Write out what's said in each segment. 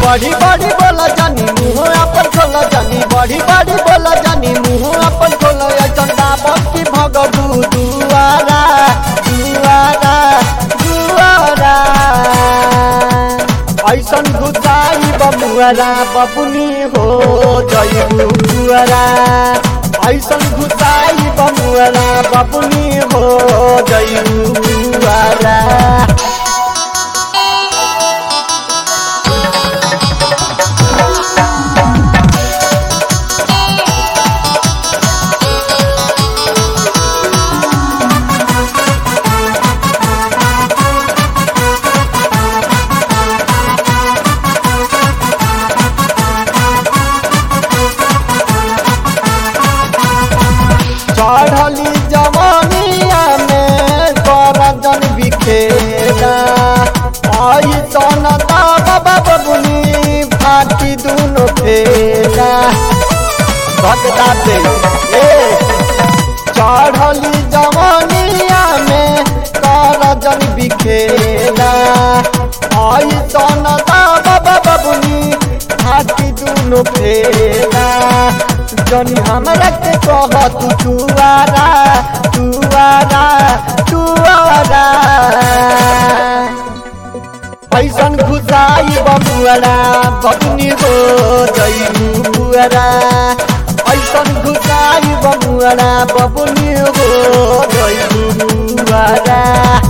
बड़ी बड़ी बोला जानी मुँह अपन खोला जानी बड़ी बड़ी बोला जानी मुँह अपन खोला ऐसन दाबत की भगबू दुआरा दुआरा दुआरा ऐसन घुसाई बमुआरा बबुनी हो जयबू बुआरा ऐसन घुसाई बमुआरा बबुनी हो जयबू बुआरा चढ़ली जवानिया में करजन बिखेरा आई सन बाबा बबुनी फाटी दुनो फेरा भगदा दे ए चढ़ली जवानिया में करजन बिखेरा आई सन बाबा बबुनी फाटी दुनो फेरा जनी हमरा के कह तू तुआरा तुआरा तुआरा ऐसन घुसाई बबुआरा बबुनी हो जइबू बुआरा ऐसन घुसाई बबुआरा बबुनी हो जइबू बुआरा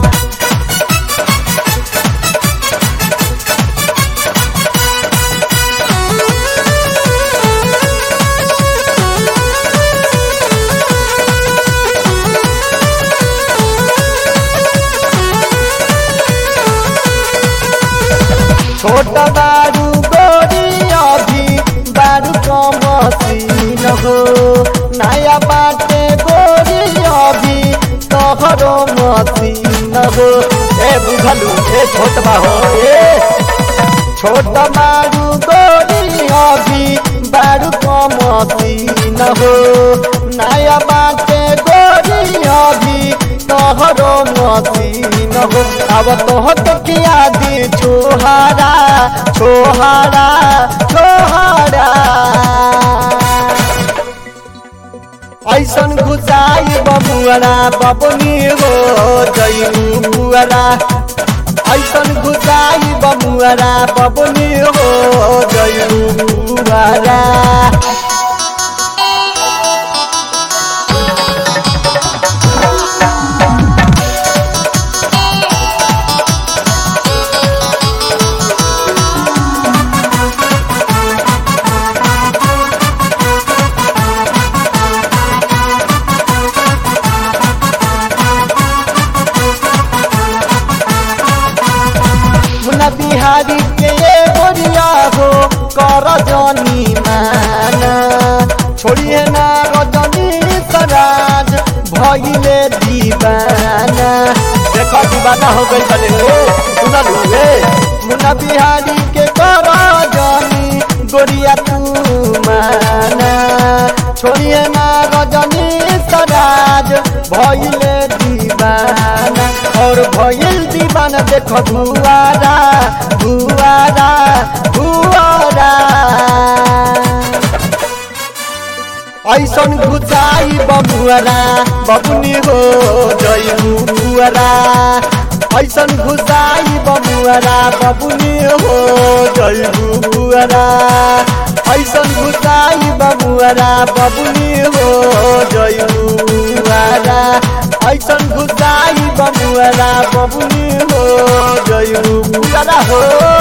छोट बारू गोरी अभी बारू कमसीन हो नया बाटे गोरी अभी तोहरो मसीन हो ए बुझलू ए छोट हो ए छोट बारू गोरी अभी बारू कमसीन हो नया बाटे गोरी अभी तोहरो मसीन हो अब तोहर किया दी छोहारा छोहारा छोहारा ऐसन घुसाई बबुआरा बबुनी हो जइबू बुआरा ऐसन घुसाई बबुआरा बबुनी हो जइबू बुआरा मुन्ना बिहारी के ये गोरिया हो कर जनी माना छोड़िए ना रजनी सराज भइले दीवाना देखो दीवाना हो गई बने रे सुनल रे मुन्ना बिहारी के कर जनी गोरिया तू माना छोड़िए ना रजनी सराज भइले दीवाना और भइल दीवाना देखो भुआरा भुआरा भुआरा ऐसन घुचाई बबुआरा बबुनी हो जइबू बुआरा ऐसन घुसाई बबुआरा बबुनी हो जइबू बुआरा ऐसन घुसाई बबुआरा बबुनी हो जइबू बुआरा ऐसन घुसाई बबुआरा बबुनी हो जइबू बुआरा हो